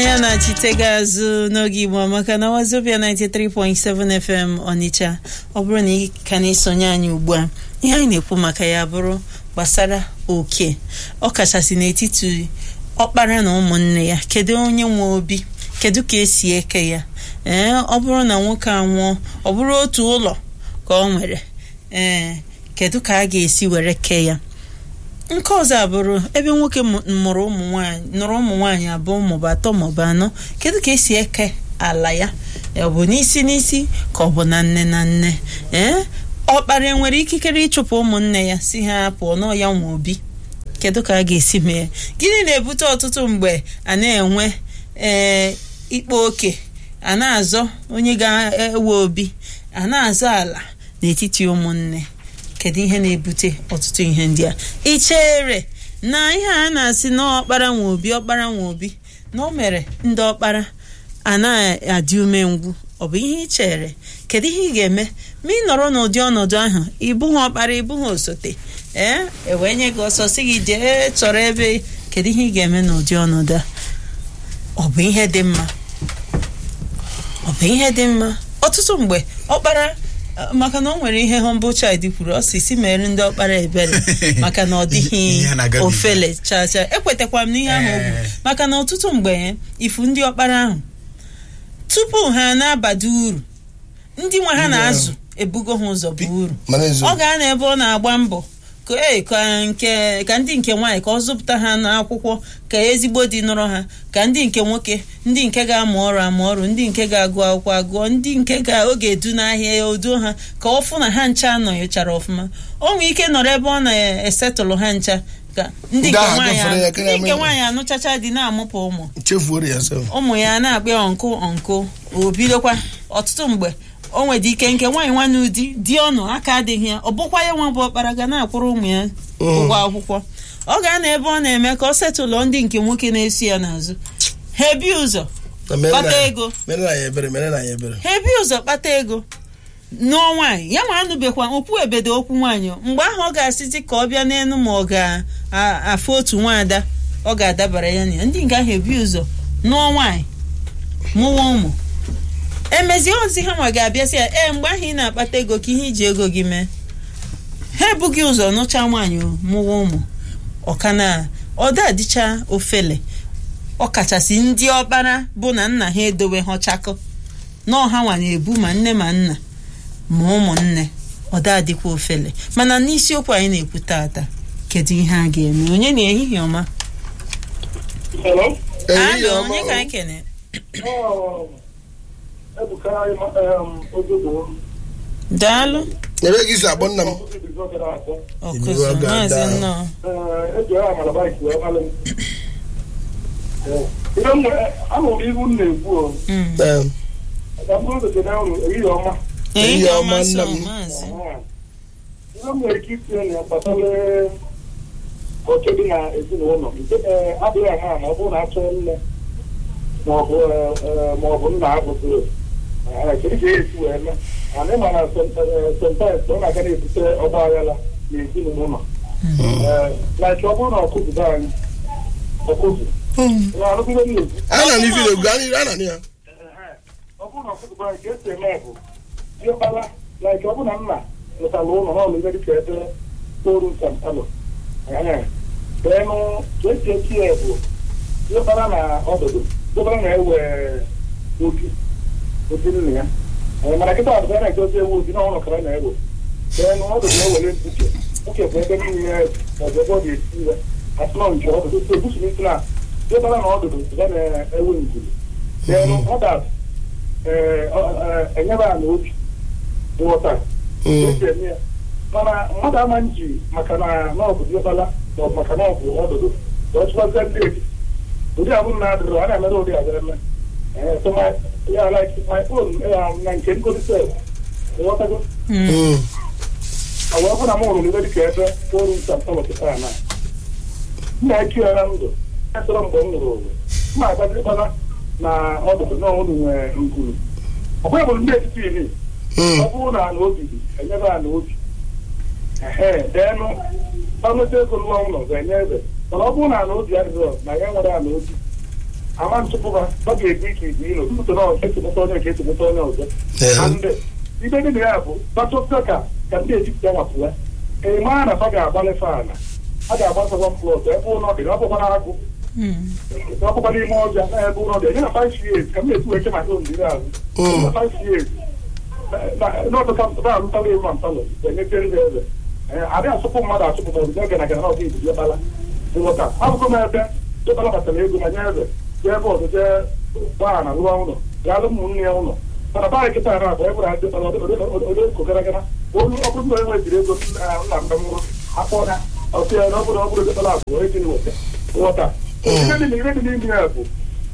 ya na-achitega azụ n'oge igbo maka na wazobia 93.7 fm ọnịcha ọ bụrụ na ị ka na-esonye anyị ugbu a ihe anyị na-ekwu maka ya bụrụ gbasara oke ọ kachasị n'etiti ọkpara na ụmụnne ya kedu onye nwe obi kedu ka esi eke ya ee ọ bụrụ na nwoke anwụọ ọ bụrụ otu ụlọ ka ọ nwere ee kedu ka a ga-esi were kee ya nke ọzọ abụrụ ebe nwoke mụrụ ụmụ nwanyị nụrụ ụmụ nwaanyị abụọ maọbụ atọ maọbụ anọ kedu ka esi eke ala ya ọ bụ n'isi n'isi ka ọ bụ na nne na nne ee ọkpara enwere ikikere ịchụpụ ụmụnne ya si ha pụọ n'ọya nwa obi kedu ka a ga-esi mee gịnị na-ebute ọtụtụ mgbe a na-enwe ee ikpe oke a na-azọ onye ga-ewe obi a na-azọ ala n'etiti ụmụnne kedu ihe na-ebute ọtụtụ ihe ndị a ị chere na ihe a na-asị na ọkpara nwa obi ọkpara nwa obi na o mere ndị ọkpara a na-adị umengwụ ọ bụ ihe ị chere kedu ihe ị ga-eme ma ị nọrọ n'ụdị ọnọdụ ahụ ịbụghị ọkpara ịbụghị osote ee ewee nye gị ọsọ sị gị jee chọrọ ebe kedu ihe ị ga-eme n'ụdị ọnọdụ a ọ bụ ihe dị mma ọ bụ ihe dị mma ọtụtụ mgbe ọkpara maka na ọ nwere ihe humble child kwuru ọ si si mere ndị ọkpara ebere maka na ọ dịghị ofele chacha ekwetakwa m n'ihe ahụ ogwu maka na ọtụtụ mgbe ifu ndị ọkpara ahụ tupu ha na-abada uru ndị nwe ha na-azụ ebugo ha ụzọ bụ uru ọ ga na ebe ọ na-agba mbọ ka nke ka ndị nke nwaanyị ka ọ zụpụta ha n'akwụkwọ ka ezigbo dị nọrọ ha ka ndị nke nwoke ndị nke ga-amụ ọrụ amụ ọrụ ndị nke ga-agụ akwụkwọ agụọ ndị nke ga oge edu n'ahịa ya oduo ha ka ọ fụ na ha ncha nọnyechara ọfụma o nwee ike nọrọ ebe ọ na-esetụlụ ha ncha ka ndị nke nwaanyị anụchacha dị na-amụpụ ụmụ ụmụ ya na-akpị ọnkụ ọnkụ o bidokwa ọtụtụ mgbe o nwere ike nke nwaanyị nwanne ụdị dị ọnụ aka adịghị ya ọ bụkwa ya nwa bụ ọkpara ga na-akwụrụ ụmụ ya ụgwọ akwụkwọ ọ ga-ana ebe ọ na-eme ka ọ setụlụ ndị nke nwoke na-esi ya n'azụ ha ebi ụzọ kpata ego ha ebi ụzọ kpata ego nụọ nwaanyị ya nwa anụbekwa okwu ebedo okwu nwaanyị mgbe ahụ ọ ga-asịzi ka ọ bịa n'elu ma ọ ga-afụ otu nwaada ọ ga-adabara ya na ya ndị nke ahụ ebi ụzọ nụọ nwaanyị mụwa ụmụ emezie ozi ha nwa ga-abịasị ya ee mgbe ahụ ị na-akpata ego ka ihe iji ego gị mee ha ebughị ụzọ nụcha nwaanyị mụwa ụmụ ọkana ọda dịcha ofele ọkachasị ndị ọkpara bụ na nna ha edowe ha chakọ na ọha nwa na-ebu ma nne ma nna ma ụmụnne ọda dịkwa ofele mana n'isiokwu anyị na-ekwu tata kedu ihe a ga-eme onye na ehihie ọma alo onye ka anyị kene daalụ ebe gị si akpọ nna m ọkụzụ maazị nnọọ ahụrụ ihu m na-ekwu ehihie ọma sọ maazị ihe m nwere ike itinye na gbasara oke dị na ezinụlọ adịghị ama ma ọ bụrụ na achọ nne maọbụ nna abụzụ kedu ka esi wee mee ana ịma na sentensị ọ na-aga na-ebute ọgba aghara na ezinụlọ like ọ bụrụ na ọkụzụ anyị ọkụzụ ana n'ifi na-egwu ana na ya ọ bụrụ na ọkụzụ anyị ka esi eme bụ diọkpara like ọ bụrụ na nna lụtara ụlọ n'ọlụ ihe dịka ebe toru ntamtalụ beenụ ka esi eti ya bụ diọkpara na ọdụdụ diọkpara na-ewe obi obi nna ya mana kịta ọdụdụ na-egozi ewu obi n'ọnụ kara na-ewe beenụ ọdụdụ na-ewere mkpuke mkpuke bụ ebe niile maọbụ ebe ọ ga-esi iwe asụnọ nke ọdụdụ so ebusiri isi na diọkpara na ọdụdụ ga na-ewe njiri beenụ ọdat enyere a na obi nghọta esi eme ya mana mmadụ ama nji maka na nọọbụ diọkpara maọbụ maka nọọbụ ọdụdụ ọchịkwazie ndị eti ụdị abụrụ na adịrị a na-emere ụdị abịa eme so my yeah like my own um, na nke ngosi sef nghọtago ọ bụ na m hụrụ n'ebe dịka ebe ọrụ nta ntọpụtara na nna ekiara ndụ esoro mgbe m nụrụ ụwa ma agbadịkpana na ọdụdụ na ọnụ nwere nguru ọ bụghị bụ ndị etiti iri ọ bụrụ na ana obi enyebe ana obi ehe deenụ ọnụta ego nwa ụlọ ga-enye ebe mana ọ bụrụ na ana obi adịghị na ya nwere ana obi ama ntụpụba ọ ga-ebu ike ibu ilo ntụtụ na ọzọ esogbota onye nke esogbota onye ọzọ and ibe dị na ya bụ batụta ka ka ndị ejipụta nwapụla eme a na fa ga-agbalị faana a ga-agbasakwa plọt ebe ụlọ dị ọ bụkwa na agụ ọ bụkwa n'ime ọbịa na ebe ụlọ dị enye na 5 years ka m na-etu eke maka ondiri ahụ na 5 years n'ọtụta alụtala ewu ma mpalọ enyechere ha eze adị asụpụ mmadụ asụpụ ma obido oge na gana ọbụ ibu bala nghọta abụkọ m ebe dọbala batara ego na nye eze jee ebe ọzọ jee gbaa na rụọ ụlọ gaa alụ ụmụnne ya ụlọ mana baa nkịta ara abụ ebụra odeko gara gara olu ọ bụrụ na enwe jiri ego nna mgbe nwụrụ akpọ ya ọsị ya na ọ bụrụ ọ bụrụ dọbala abụ onye jiri weta nghọta ihe dị ihe dị n'ime ya bụ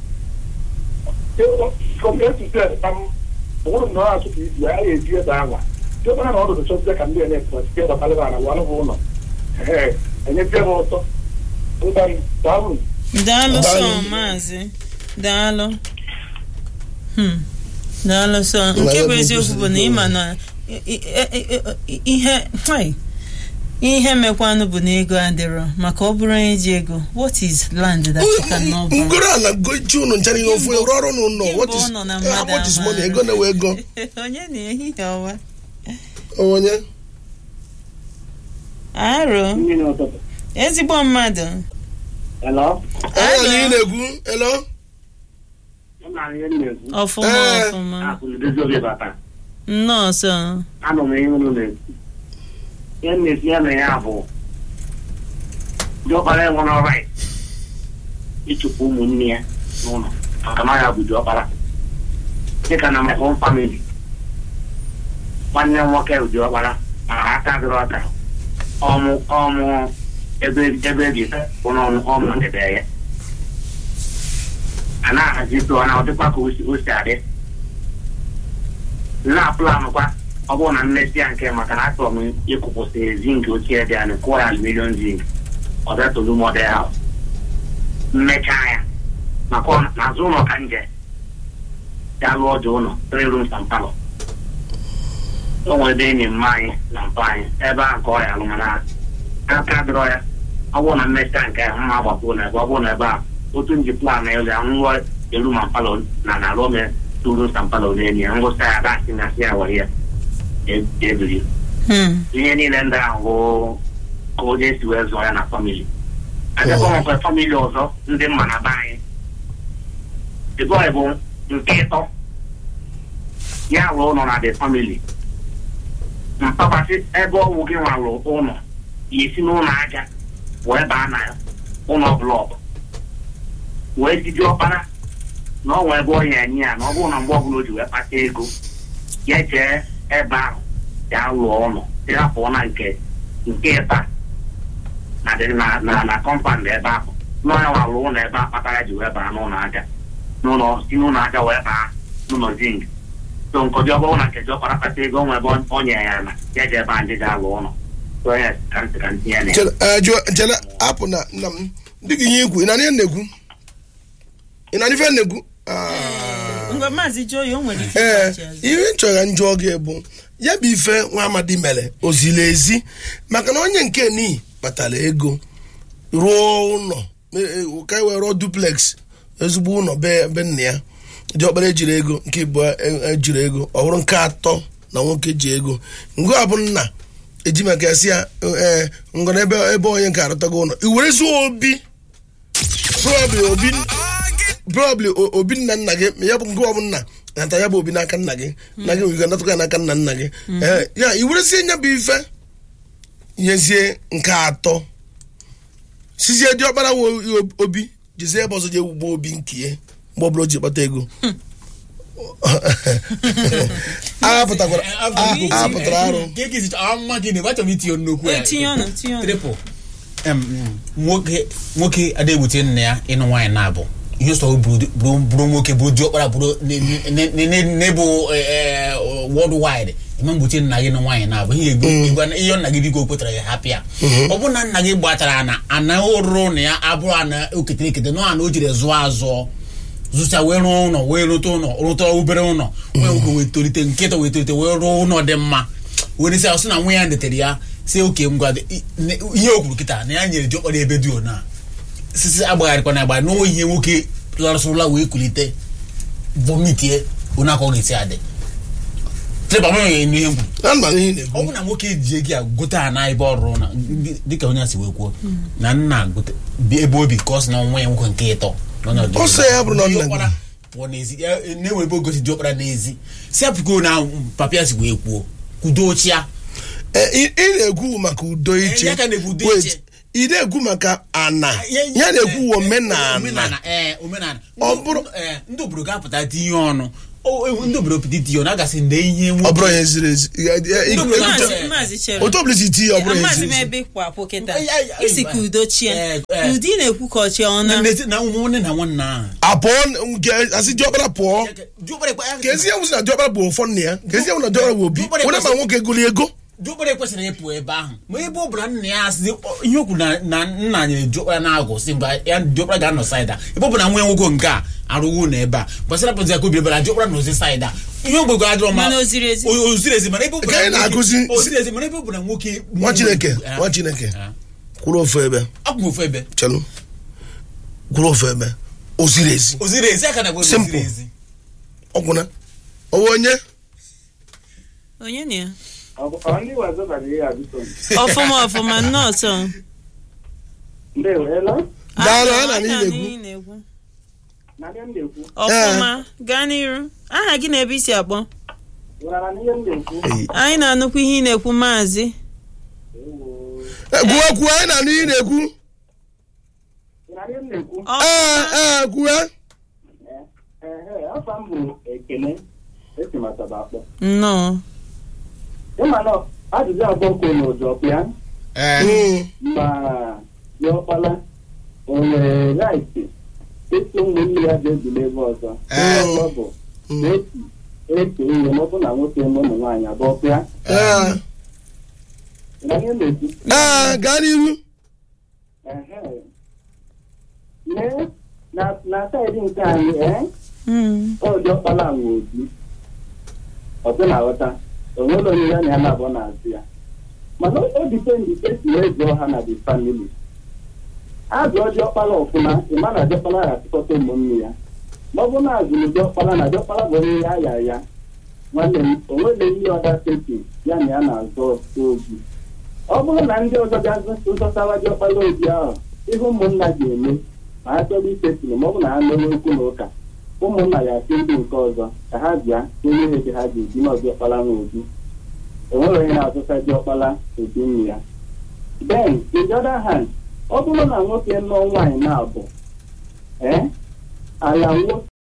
from A to Z ka m bụrụ na ọ asụpụ ibu ya ya eji ebe anwa dọbala na ọdụdụ chọzie ka ndị enye site gbatalịba na walụ bụ ụlọ ee enyezie m ụtọ ụta daalụ daalụ sọ maazị daalụ Hmm. daalụ sọ nke bụ eziokwu bụ na ịma na i- i- i- ihe hai, ihe mekwanụ bụ na ego adịrọ maka ọ bụrụ onye ji ego what is land that you cannot buy? ngoro ala gochi unu ncha niile ofu rụọ ọrụ n'ụlọ Kemgbe what ọ is nọ na eh, mmadụ how much is amaara. money ego na-ewe ego onye na ehihie ọwa onye aro mmiri ụtụtụ ezigbo mmadụ hello anya na ị na-ekwu elo nna ihe m na-ekwu ọfụma Eh. ọfụma akụlidozi obi bata nnọọ sọ anọ m ihe unu na-ekwu ihe m na-esi ya na ya bụ diọkpara enwere right ịchụpụ ụmụnne ya n'ụlọ maka na ya bụ diọkpara dịka na maka famili nwanne m nwoke bụ diọkpara ma ha aka dịrị ọka ọmụ ọmụ ebe ebe ebi bụ n'ọnụ ọmụ ndebe ya a na-ahazi tụọ na ọ dịkwa ka o si o si adị na-apụlanụkwa ọ bụrụ na mmesi ya nke maka na achọrọ m ịkụpụsị zinc ochie dị anyị kụọ ya aluminium zinc ọ bịa tolu model house mmechaa ya maka ọ- n'azụ ụlọ ka nje ya lụọ dị ụlọ three rooms and parlor o nwere ebe enyi mma anyị na mpa anyị ebe a ka ọ ya alụ mana aka dịrọ ya ọ bụrụ na mmechaa nke ahụ mma agbapụ na ebe ọ bụrụ na ebe a otu nji plan na elu ya nrụọ elu ma palọ na na alụọ m two rooms and parlor n'enyi ya ngwụsa ya dasị na asị ya were ya e- ebiri Hmm. ihe niile ndị ahụ bụ ka onye si wee zụọ ya na famili abịakwa nwekwa famili ọzọ ndị mma na be anyị dịbọị bụ nke ịtọ ya rụọ ụlọ na the family mpakwasị ebe ọgwụ gị nwarụ ụlọ ya esi n'ụlọ aja wee baa na ụlọ blọk wee jide ọkpara na ọ nwee ebe ọ ya enye ya na ọ bụrụ na mgbe ọbụla o ji wee kpata ego ya jee ebe ahụ ya lụọ ụlọ ya pụọ na nke nke ịta na dị na na na kọmpand ebe ahụ n'ọnya nwa lụọ ụlọ ebe a kpatara ji wee baa n'ụlọ aja n'ụlọ si n'ụlọ aja wee baa n'ụlọ zinc so nkọji ọ bụrụ na nkeji ọkpara kpata ego nwe ebe ọ nye ya na ya ji ebe a ndị ga-alụ ụlọ so ya ka ntị ka ntị ya na ya Chere- eh, jụọ- chere apụ na nna m dị gị ihe ikwu ị na ihe na-ekwu ị na ife na-ekwu Ah. ngwa maazị joyi o nwere ike ee ịgbachi azụ. ihe nchọrọ njọ gị bụ ya bụ ife nwa amadi mere ozili ezi maka na onye nke ni kpatara ego rụọ ụlọ e- e- ka e wee rụọ duplex ezigbo ụlọ be be nna ya dị ọkpara ejiri ego nke ịbụ ejiri ego ọ bụrụ nke atọ na nwoke ji ego ngụ a bụ nna eji maka ya si ya ee ngọna ebe ebe onye nke arụtago ụlọ i were zuo obi probably obi probably o- obi nna nna gị ma ya bụ nke ọ bụ nna nata ya bụ obi n'aka nna gị nna gị nwere natụkwa ya n'aka nna nna gị Ee, ya i werezie nya bụ ife nyezie nke atọ sizie dị ọkpara nwe obi jizie ebe ọzọ je ugbo obi nke ya mgbe ọbụla o ji kpata ego agha pụtakwara a- a pụtara arụ ama gị na achọrọ m itinye nnukwu Eh, tinye ọnụ tinye ọnụ triple Em, nwoke nwoke adịgbute nna ya ịnụ nwaanyị na-abụ ihe sọ bụrụ bụrụ- bụrụ nwoke bụrụ diọkpara bụrụ n'ebu world wide eme mgbochi nna gị na nwaanyị na-abụ ihe egbu igwe ihe nna gị biko kwetara ya hapụ ya ọ bụ na nna gị gbatara ana ana ụrụ na ya abụrụ ana oketere ekete nọ ana o jiri zụọ azụọ zụcha wee rụọ ụlọ wee rụta ụlọ rụta obere ụlọ wee nwoke wee tolite nkịta wee tolite wee rụọ ụlọ dị mma were sị sị na nwa ya netere ya si oke ngwa dị- i- ne- ihe o kwuru kịta na ya nyere diọkpara ebe dị ona sisi agbagharịkwana agba n'o ihe nwoke larụsụrụla wee kulite vomitie onye aka ọ ga-esi adị tịba mụ ya ihe mkpu na mma ihe ị ọ na-ekwu bụ na nwoke ji ego ya gote ha na ebe ọrụ na dịka onye a si wee kwuo na nna gote bi- ebe obi ka ọ sị na nwa ya nwoke nke ịtọ nọ n'ọdịnihu. Ọ sị ya bụrụ na ọ nna gị. Diọkpara pụọ n'ezi ya- na-enwe ebe ogosi diọkpara n'ezi si apụko na papa ya si wee kwuo kwudo ochia Eh, ị ị na-ekwu maka udo iche ya ka na-ekwu udo Wait, iche. ị na-ekwu maka ana Ya- ya na-ekwu omenala omenala ee omenala Ọ Ndị- bụrụ- ee, ndị obodo ga-apụta tinye ọnụ O- e- ndị obodo pụta itinye ọnụ agasị na ihe ọ nwoke bụrụ ihe ziri ezi Ya- ya- Ndị ị- obodo ị- na-asị- Maazị- Maazị Chere. otu ọbụla si tinye ọ bụrụ ihe amaghịzi ziri m ezi ebe ịkwa apụ kịta Ay, ay, ay, isi ka udo chie Eh, eh. ụdị na-ekwu ka ọchị ọna na n'ezi- na ụmụ nwanne na nwanne ahụ apụọ nke asị diọkpara pụọ Diọkpara ekwe- ka ezi ewu si na diọkpara bụ ụfọ nna ya ka ezi ewu na diọkpara bụ obi Diọkpara onye ma ekwesị- nwoke gụli ego diọkpara ekwesịrị ịpụ ebe ahụ ma ebe ọ bụla nna ya asị ihe okwu na na nna nyere diọkpara na-agụ si mba ya diọkpara ga-anọ saịda ebe ọ bụ na nwa ya nwoke nke a arụwo na ebe a gbasara pụzi aka obi ebe na diọkpara nọzi saịda ihe ogbego adịrọ ma Mana o ziri ezi. o o ziri ezi mana ebe ọ bụ Ka anyị na nwoke- na-akụzi- o ziri ezi mana ebe ọ bụ na nwoke nwa chineke Ah, nwa chineke ah. kwụrụ ofu ebe akwụ m ofu ebe chelụ kwụrụ ofu ebe o ziri ezi o ziri ezi aka na gbe o ziri Simple. ezi ọgwụna ọwa onye onye na ya Ọ bụ- ọ ndị wazọ bara ihe a biko ọfụma ọfụma nnọọsọ ndeweela Daalụ, Ah, anyị na anyị n'ihi na-anụ na-ekwu. ihe na-ekwu. na ihe m na-ekwu ọfụma gaa n'iru aha gị na ebe isi akpọ nwere na ihe m na-ekwu anyị na-anụkwa ihe ị na-ekwu maazị Ewo. Eh, kwuo kwuo anyị na-anụ ihe ị na-ekwu na ihe m na-ekwu ee ọfụma ee kwuo ehe afọ m bụ ekene esi mataba akpọ nnọọ ịma na ajụjụ abụọ kwuru n'ụjọ pịa ee Mm. ma diọkpala o nwere raịtị ịtụ ụmụnne ya ga-ezuli ebe ọzọ Ee. Ihe ọzọ bụ na eti eke ihe ma ọ bụ na nwoke na ụmụ nwaanyị abụọ pịa ee na ihe m na-ekwu ee gaa n'ihu Ehe. Lee, na na saịdị nke anyị ee Mm. ọ dị ọkpala nwe obi ọzọ na-aghọta onwere onye ya na ya na-abụọ na-azụ ya mana o dipendị esi wee zụọ ha na the family azụọ diọkpala ọfụma ịma na diọkpala ga-atụkọta ụmụnne ya ma ọ bụ na azụrụ diọkpala na diọkpala bụ onye ya ya ya nwanne m onwere ihe ọda seti ya na ya na-azọ obi ọ bụrụ na ndị ọzọ bịa zụtawa diọkpala obi ahụ ihe ụmụnna ga-eme ma ha chọrọ isetiri ma ọ bụ na ha mewe okwu na ụka ụmụnna ya asị ndị nke ọzọ ka ha bịa onye ihe dị ha ga-eji na ọdiọkpala nwa obi enwere onye na-azụta diọkpala obi nne ya then in the other hand ọ bụrụ na nwoke nụọ nwaanyị na-abụ ee ala nwoke